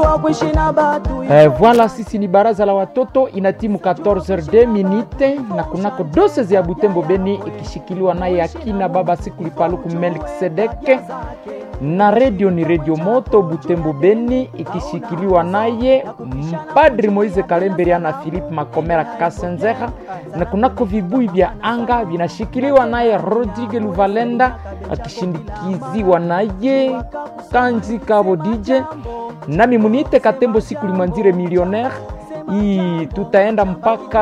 kuishi na batu Eh, voilà sisi ni baraza la watoto ina timu 14 minute na kunako doses ya Butembo Beni ikishikiliwa naye akina baba Sikuli Paluku Melkisedeke na redio ni redio moto Butembo Beni ikishikiliwa naye mpadri Moise Kalemberi na Philippe Makomera Kasenzera na kunako vibui vya anga vinashikiliwa naye Rodrigue Luvalenda akishindikiziwa naye Kanzi Kabo DJ nami munite Katembo Sikuli Manzire millionaire hii tutaenda mpaka